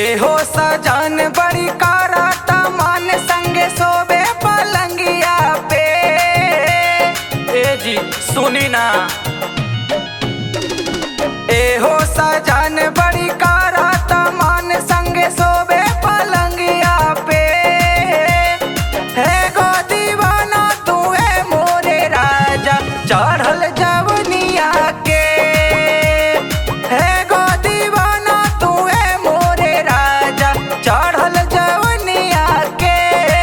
एहो सजन बड़ी कराता मन संगे सोबे पलंगिया पे ए जी सुनी ना एहो सजन बड़ी कराता मन संगे सोबे पलंगिया पे हे गो दीवाना तू है मोरे राजा चढ़ल जवनिया के हे गो दीवाना तू है मोरे राजा चढ़ल जवनिया के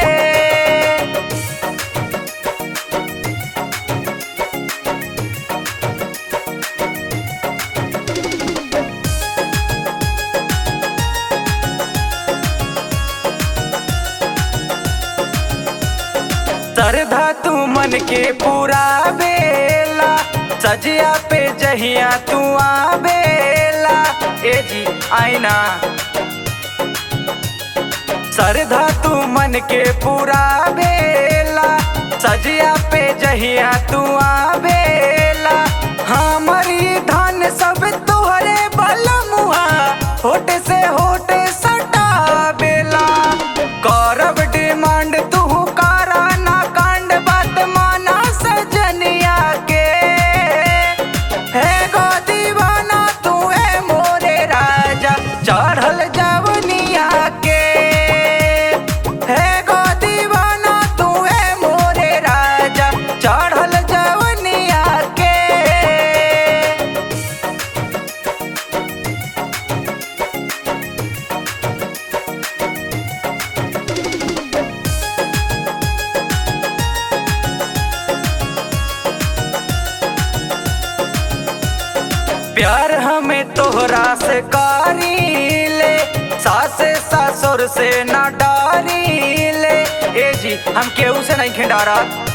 श्रद्धा तू मन के पूरा बेला सजिया पे जहिया तू आबेला ए जी आईना श्रद्धा तू मन के पूरा बेला सजिया पे जहिया तू आबेला हमारी धन सब तोहरे बलमुआ होठ से होठ सटा बेला करब डिमांड तू कारा ना कांड बात माना सजनिया के हे गो दीवाना तू है मोरे राजा चढ़ल जवनिया के हे गो दीवाना तू है मोरे राजा चढ़ल जवनिया के प्यार हमें तोहरा से कारी ले सासे ससुर से ना डारी ले ए जी हम केहू से नहीं खिंडारा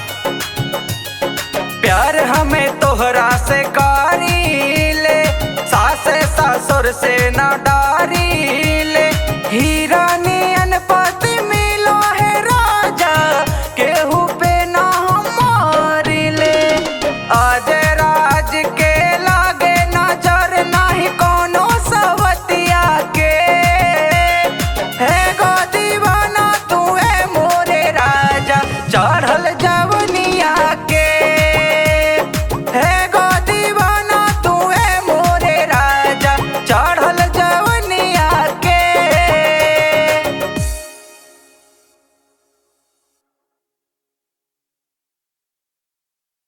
प्यार हमें तोहरा से कारी ले सासे ससुर से ना डारी ले हीरा नियन पति मिलो है राजा केहू पे ना हमारी ले आज राज के लागे नजर नाही कोनो सवतिया के हे गो दीवाना तू है मोरे राजा चढ़ल जा